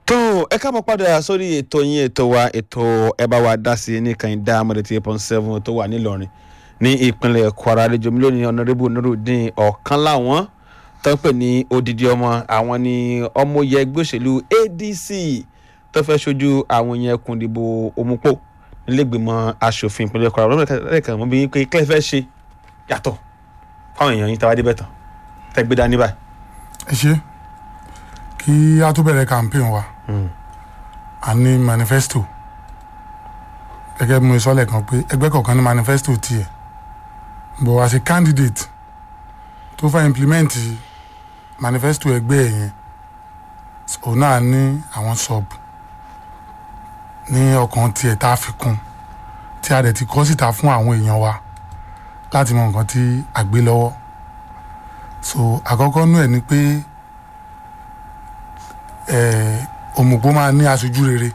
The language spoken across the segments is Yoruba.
tó ẹ káàbọ̀ padà sórí ètò yín ètò wa ètò ẹ bá wa dá sí ní kànìdá amọ̀dẹ̀tì eight point seven tó wà nílọrin ní ìpínlẹ̀ kwara àlejò mi lónìí ọ̀nàrẹ́bù nurudeen ọ̀kan láwọn tó ń pè ní odidi ọmọ àwọn ní ọmọye ẹgbẹ́ òṣèlú adc tó fẹ́ ṣojú àwọn yẹn kùn dìbò òmùpò nílẹ̀gbìmọ̀ asòfin ìpínlẹ̀ kwara ọlọ́run lẹ́ẹ̀kan mọ́ bí pé kílẹ̀ fẹ́ ṣe yàtọ̀ fáwọn èèyàn yín tàwa débẹ̀ tán tẹ́gbẹ́ dání báyìí. ẹ ṣe kí a tó bẹ̀rẹ̀ campaign wa a ní manifesto gẹ́gẹ́ bí mo sọ lẹ́ẹ̀kan pé ẹgbẹ́ kọ̀ọ̀kan ní manifesto tiẹ̀ but as a candidate tó fẹ́ implement manifesto ẹgbẹ́ ẹ̀ yẹn òun náà ní àwọn sub ní ọkàn tiẹ̀ tá a fi kún tí a dẹ̀ ti kọ́ síta fún àwọn èèyàn wa láti mọ nǹkan tí a gbé lọ́wọ́ so àkọ́kọ́ nú ẹ̀ ni pé òmùpó máa ní aṣojú rere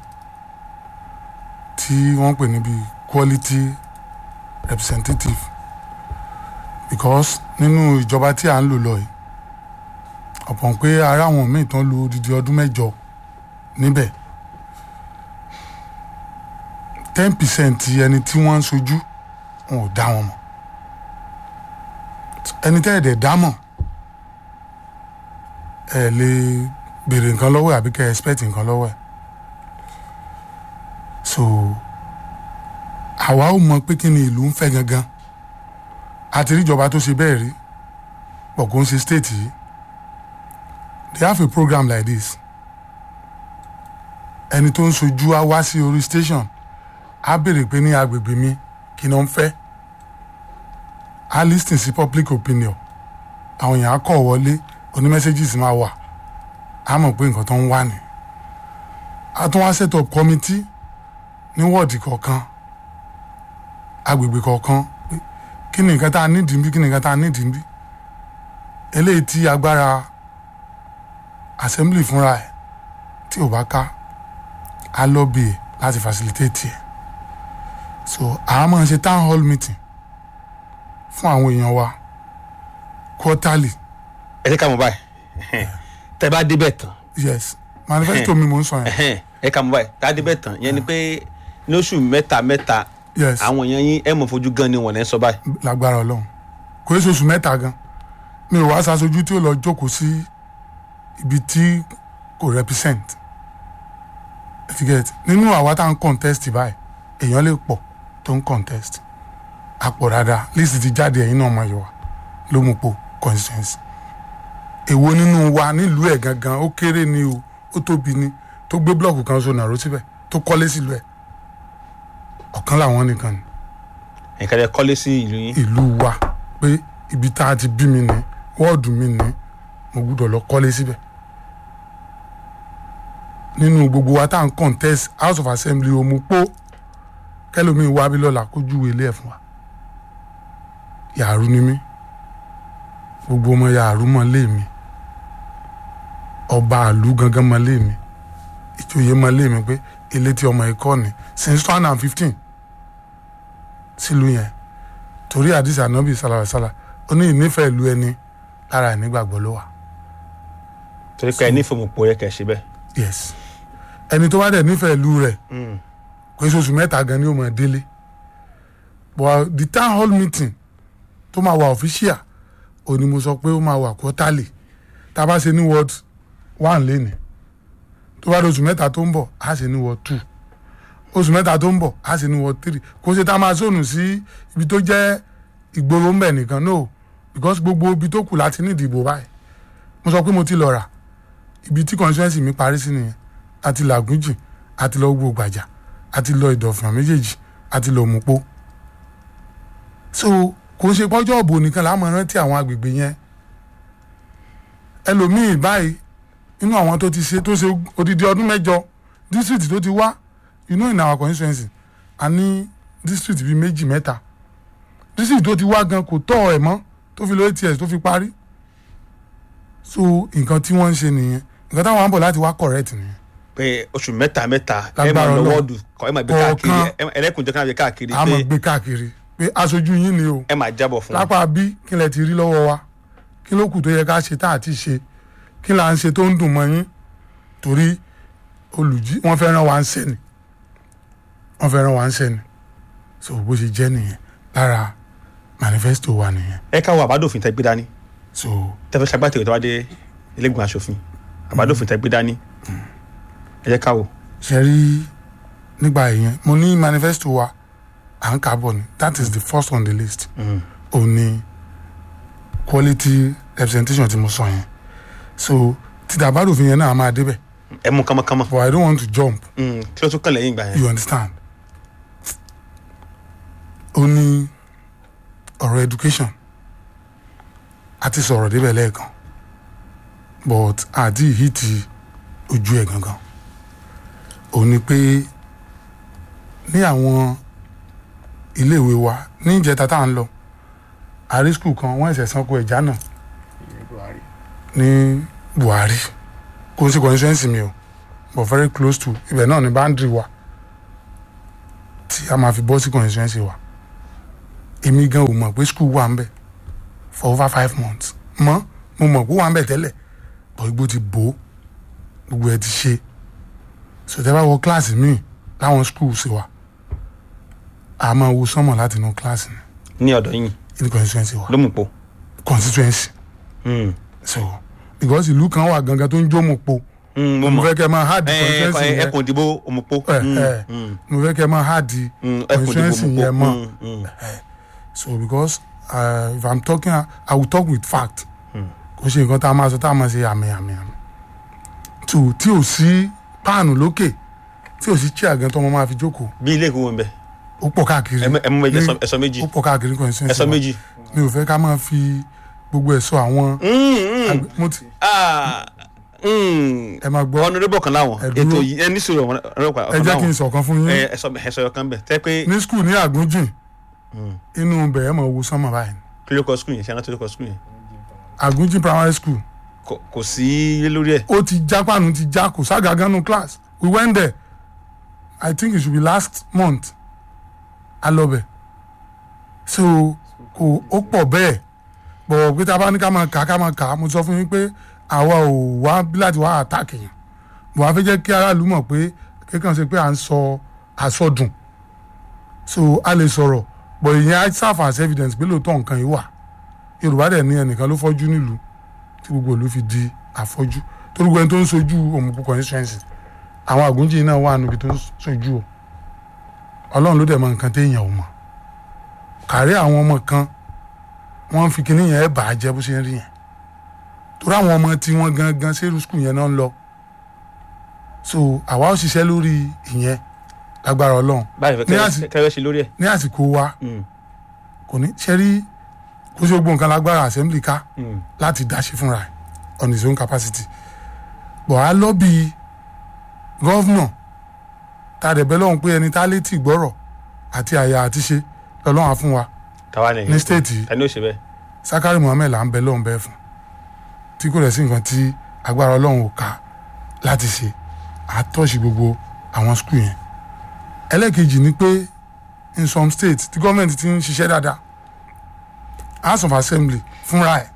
tí wọ́n pè níbi quality representative because nínú ìjọba tí à ń lò lọ yìí ọ̀pọ̀ pé ara àwọn míì tán lo odidi ọdún mẹ́jọ níbẹ̀ ten percent ẹni tí wọ́n ń sojú wọn ò dá wọn mọ̀ ẹni tẹ́ ẹ̀ dẹ̀ dá mọ̀ ẹ lè béèrè nǹkan lọ́wọ́ ẹ̀ àbí kẹ́ ẹ expect nǹkan lọ́wọ́ ẹ̀ so àwa ò mọ pé kí ni ìlú ń fẹ́ gangan àti ríjọba tó ṣe bẹ́ẹ̀ rí pọ̀ kó ń ṣe state yìí they have a program like this ẹni tó ń sojú á wá sí orí station á béèrè pé ní agbègbè mi kí ni wọ́n fẹ́ á listen sí public opinion àwọn èèyàn á kọ̀ wọlé oní messages máa wà á mọ̀ pé nǹkan tó ń wà ní. a tún wá set up committee ní wọ́ọ̀dì kọ̀ọ̀kan agbègbè kọ̀ọ̀kan kí ni nǹkan tá a nídìí bí kí ni nǹkan tá a nídìí bí eléyìí tí agbára assembly fúnra ẹ̀ tí ò bá ká á lọ́bì ẹ̀ láti facilitate ẹ̀ so àá máa ṣe town hall meeting fún àwọn èèyàn wa quarterly ẹ ṣe ká mọ̀ báyìí tẹ́ bá débẹ̀ tán yes manifesto mi mò ń sọ yẹn ẹ ká mọ̀ báyìí tá a débẹ̀ tán yẹn ni pé lóṣù mẹ́ta mẹ́ta yes àwọn èèyàn yín ẹ mọ̀ fojú gan ni wọ́n lẹ́ sọ báyìí. lágbára ọlọ́run kò é oṣù mẹ́ta gan mi ò wá ṣaṣojú tí ó lọ jókòó sí ibi tí kò represent etiquette nínú àwa tá à ń contest báyìí èèyàn lè pọ̀ tó ń contest àpọ̀ dáadáa list ti jáde ẹ̀yin náà mọ̀ yìí wá ló mú po constituency èwo nínú wa nílùú ẹ̀ gangan ó kéré ni o ó tóbi ni tó gbé blọọkù kan so nàró síbẹ̀ tó kọ́lé sílùú ẹ̀ ọ̀kan làwọn nìkan ni nǹkan tẹ́ kọ́lé sí ìlú yín. ìlú wa pé ibi tá a ti bí mi ní wọ́ọ̀dù mi ní mo gbúdọ̀ lọ kọ́lé síbẹ̀ nínú gbogbo wa tá à ń contest house of assembly òmùpó kẹlòmíì wá bí lọ́la kó júwe ilé ẹ̀ fún wa yàrá ni mí gbogbo ọmọ yàrá mọ lé mi ọba àlú gangan mọ lé mi ìjòyè mọ lé mi pé ilé tí ọmọ ikọ ni since two thousand and fifteen sílùú yẹn torí àdìsí ànábì sàlàsàlà ó ní ìnífẹ̀ẹ́ ìlú ẹni lára ìnígbàgbọ́ ló wà torí pé ẹ ní fòmùpò yẹ kẹ́ ṣe bẹ́ẹ̀. yes ẹni tó bá dẹ̀ nífẹ̀ẹ́ ìlú rẹ̀ kò sí oṣù mẹ́ta gan ni ó máa délé but the town hall meeting tó máa wà official ó ní mo sọ pé ó máa wà quarterly tá a bá ṣe ní ward one lénìí tó bá di oṣù mẹ́ta tó ń bọ̀ á ṣe ní ward two oṣù mẹ́ta tó ń bọ̀ á ṣe ní ward three kò ṣe tá a máa sọnù sí ibi tó jẹ́ ìgboro ńbẹ̀ nìkan no because gbogbo ibi tó kù láti ní ìdìbò báyìí mo sọ pé mo ti lọ rà ibi tí constituency mi parí sí nìyẹn àti làgúnjì àti lọ gbogbo gbàjà àti lọ ìdọ̀fìnà méjèèjì àti lọ òmùpó so kò ń ṣe pọ́jọ́ òbò nìkan láàmú rántí àwọn agbègbè yẹn ẹlòmíì báyìí nínú àwọn tó ti ṣe tó ṣe odidi ọdún mẹ́jọ district tó ti wá you know in our constituency a ní district bíi méjì mẹ́ta district tó ti wá gan kò tọ́ ẹ̀ mọ́ tó fi lo ats tó fi parí so nǹkan tí wọ́n ń ṣe nìyẹn nǹkan táwọn á bọ̀ láti wá correct nìyẹn pé oṣù mẹ́ta mẹ́ta ẹ máa Lágbára lọ Ọlọ́run. wọ́ọ̀dù kọ́ ẹ máa gbé káàkiri Kọ̀ọ̀kan. ẹ- ẹlẹ́kùnjẹ́ kan máa gbé káàkiri a máa pé gbé káàkiri pé aṣojú yín ni o ẹ máa jábọ̀ fún un. lápá bí kí lẹ ti rí lọ́wọ́ wa kí ló kù tó yẹ ká ṣe tá à ti ṣe kí là ń ṣe tó ń dùn mọ́ yín torí olùjí wọ́n fẹ́ rán wa ń sẹ́ni wọ́n fẹ́ rán wa ń sẹ́ni so bó ṣe jẹ́ nìyẹn lára manifesto wa nìyẹn ẹ káwọ àbádòfin tẹ gbé dání so tẹfẹ ṣagbátẹrù tó wá dé ilégbèmọ̀ aṣòfin àbádòfin tẹ gbé dání ẹ jẹ́ káwọ. ṣe rí nígbà yẹn mo ní manifesto wa à ń kà bọ̀ ni that is the first on the list ò ní quality representation tí mo sọ yẹn so títà àbádòfin yẹn náà a máa débẹ̀ ẹ mú kánmọ́kánmọ́ but I don't want to jump Mm, kí ló tún kàn lẹ́yìn ìgbà yẹn. you understand ó ní ọ̀rọ̀ education a ti sọ̀rọ̀ débẹ̀ lẹ́ẹ̀kan but àti ìhìtì ojú ẹ̀ gangan ó ní pé ní àwọn iléèwé wa ní ìjẹta tá à ń lọ àrí skul kan wọ́n ẹ̀sẹ̀ sanko ẹ̀já náà ní Buhari kò ń ṣe constituency mi o but very close to ibẹ̀ náà ni boundary wa tí a máa fi bọ́ sí constituency wa èmi gan ò mọ̀ pé school wà ń bẹ̀ for over five months mọ́ mo mọ̀ pé ó wà ń bẹ̀ tẹ́lẹ̀ but igbó ti bò ó gbogbo ẹ̀ ti ṣe so tẹ́ bá wọ kíláàsì míì láwọn school sí wa a máa wo sánmọ̀ láti inú kíláàsì ni ní ọ̀dọ̀ yìí ní constituency wa ló mú po. constituency Mm. so because ìlú kan wà gangan tó ń jó mo po Mm, mo mo mọ̀ fẹ́ kẹ́ máa hard ẹ constituency ẹ yẹn ẹkùn ìdìbò òmùpó. ẹ ẹ mo fẹ́ kẹ́ máa hard ẹkùn ìdìbò constituency òmùpó. yẹn mọ́ Mm, mm. so because uh, if i'm talking i will talk with fact kò ṣe nǹkan tá a máa sọ tá a máa ṣe àmì àmì àmì two tí ò sí páànù lókè tí ò sí chair gan tó mo máa fi jókòó bí ilé ìkówó ń bẹ ó pọ̀ káàkiri ẹ mú méjì ní- ẹsọ méjì ó pọ̀ káàkiri constituency ẹsọ wa. méjì. mi ò fẹ́ ká máa fi gbogbo ẹ̀ sọ àwọn àgbẹ̀- mo ti Ah, mm. ẹ máa gbọ́ honourable kan láwọn Ẹ dúró. ètò yìí ẹ ní sọ̀rọ̀ honourable ẹ kan jẹ́ kí n láwọn sọ̀kan fún yín ẹ ẹsọ ẹsọ ọkàn bẹ tẹ pé ní skul ní àgúnjìn inú bẹ̀rẹ̀ mọ̀ wo sánmọ̀ báyìí kí ló kọ skul yẹn ṣe aná tó ló kọ skul yẹn àgúnjìn primary school Kò- kò sí ilé lórí ẹ. ó ti já pàánù ti já kò sága ganu class we went there i think it should be last month a lọ bẹ̀ so kò ó pọ̀ bẹ́ẹ̀ bọ̀ pé tá a bá ní ká máa kà á ká máa kà á mo sọ fún yín pé àwa ò wá bí láti wá attack yẹn bọ̀ wá fẹ́ jẹ́ kí aráàlú mọ̀ pé kékàn ṣe pé à ń sọ àsọdùn so a lè sọ̀rọ̀ bọ̀ ìyẹn á serve as evidence pé lóòótọ́ nǹkan yìí wà yorùbá dẹ̀ ní ẹnìkan ló fọ́jú nílùú tí gbogbo ìlú fi di àfọ́jú torí gbogbo ẹni tó ń sojú òmùpù constituency àwọn àgúnjì náà wà níbi tó ń sojú o ọlọ́run ló dẹ̀ mọ nǹkan téèyàn ò mọ̀ kàrí àwọn ọmọ kan wọ́n fi kinní yẹn bà á jẹ́ bó ṣe ń rí yẹn torí àwọn ọmọ tí wọ́n gangan sẹ́rù skul yẹn náà ń lọ so àwa ó ṣiṣẹ́ lórí ìyẹn lágbára ọlọ́run báyìí Ní fẹ́ àsì- kẹrẹ ṣe lórí ẹ. ní àsìkò wa Mm, kò ní ṣẹ́rí kó ṣe gbogbo nǹkan lágbára assembly ká mm. láti dáṣe fúnra ẹ̀ on his own capacity but a lọ́bì gọ́vnọ̀ ta dẹ̀ bẹ́ lọ́hùn pé ẹni tá létí gbọ́rọ̀ àti àyà àti ṣe lọ́lọ́hùn á fún wa tàwa nìyẹn. ní stéètì yìí ta ni ó ṣe bẹ́ẹ̀. Sakari Muhammed là ń bẹ lọ́hùn bẹ́ẹ̀ fún tí kò rẹ̀ sí nǹkan tí agbára ọlọ́run ò ká láti ṣe àtọ́ṣì gbogbo àwọn skul yẹn ẹlẹ́ẹ̀kejì ni pé in some states tí gọ́ọ̀mẹ̀ntì ti ń ṣiṣẹ́ dáadáa house of assembly fúnra ẹ̀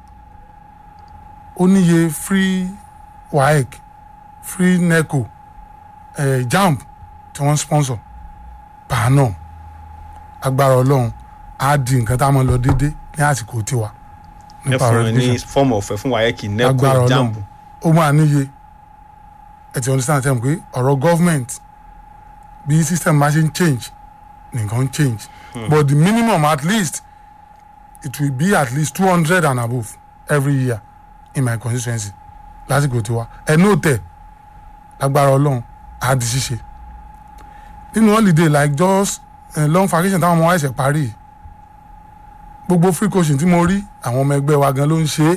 ó níye free waec free neco eh, jamb tí wọ́n sponsor per annum agbára ọlọ́run á di nǹkan tá a máa lọ déédé ní àsìkò tiwa ẹ nípa fún ọ̀rọ̀ ẹ ní education fọ́ọ̀mù ọ̀fẹ́ fún wáyẹ́kì Agbára nẹ́kọ̀ Ọlọ́run. jambu. ó máa níye ẹ ti understand tẹ́lẹ̀ pé ọ̀rọ̀ government bí system bá ṣe ń change nǹkan ń change but the minimum at least it will be at least two hundred and above every year in my constituency lásìkò tiwa ẹnu òtẹ lágbára ọlọ́run á di ṣíṣe nínú holiday like just uh, long vacation táwọn ọmọ wa ẹsẹ̀ parí yìí, gbogbo free coaching tí mo rí àwọn ọmọ ẹgbẹ́ wa gan ló ń ṣe é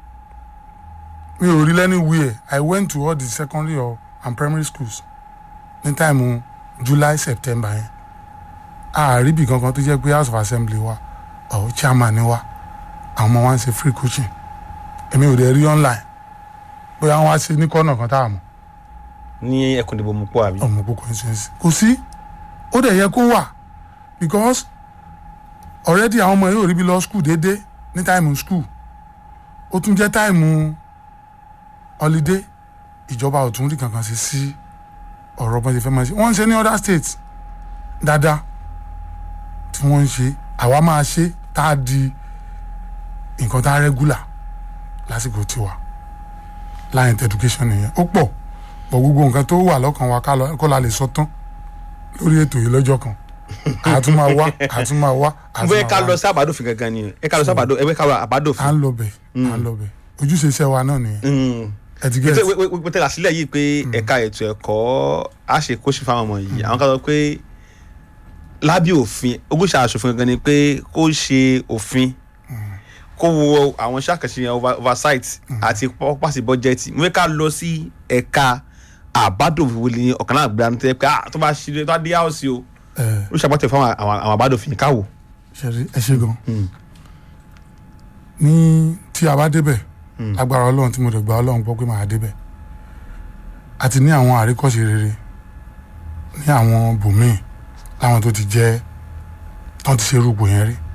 mi ò rí lẹ́nìwíẹ̀ i went to all the secondary or and primary schools ní táìmù july september yẹn ààrí ibì kankan tó jẹ́ pé house of assembly wa ọ̀ chairman ni wa àwọn ọmọ wa ń ṣe free coaching èmi ò dẹ̀ rí online bóyá wọ́n á ṣe ní kọ́nà kan tá a mọ̀ ní ẹkùn ìdìbò mú pọ̀ àbí. ọmọ gbogbo constituency kò sí ó dẹ̀ yẹ kó wà because already àwọn ọmọ yóò rí bí lọ school déédéé ní táìmù school ó tún jẹ́ táìmù holiday ìjọba ò tún rí kankan sí sí ọ̀rọ̀ bọ́n ṣe fẹ́ máa ṣe wọ́n ń ṣe ní other states dáadáa tí wọ́n ń ṣe àwa máa ṣe tá a di nǹkan tá a regular lásìkò tiwa line education nìyẹn ó pọ̀ pọ̀ gbogbo nǹkan tó wà lọ́kàn wa ká lọ- kó la lè sọ tán lórí ètò yìí lọ́jọ́ kan àtún máa wá àtún máa wá àtún bóyá máa ká wá. lọ sí àbádòfin gangan ni ẹ ká lọ sí àbádò ẹ ká lọ à àbádòfin. ń lọ bẹ̀ à ń lọ bẹ̀ ojúṣe iṣẹ́ wa náà nìyẹn ẹ ti gẹ́sì wọ́n tẹ̀lé àsílẹ̀ yìí pé ẹ̀ka ètò ẹ̀kọ́ á ṣe kóṣì fáwọn ọmọ yìí àwọn kan sọ pé lábẹ́ òfin ogúnṣà aṣòfin gangan ni pé kó ṣe òfin kó wo àwọn iṣẹ́ àkànṣe yẹn over- oversight àti pọ́pàṣẹ bọ́jẹ́tì mo fẹ́ ká lọ sí ẹ̀ka àbádòfin wo ni ọ̀kan náà gbéra ní tẹ́ pé ah, tó bá ṣe tó bá dé house o ẹ ó ṣàpàtẹ fún àwọn àwọn àbádòfin káwò. ṣe ẹ ṣe gan ní tí a bá débẹ̀ lágbára ọlọ́run tí mo dẹ̀ gba ọlọ́run gbọ́ pé màá débẹ̀ àti ní àwọn àríkọ́ṣe rere ní àwọn bòmíì láwọn tó ti jẹ́ tán ti ṣe rúgbò yẹn rí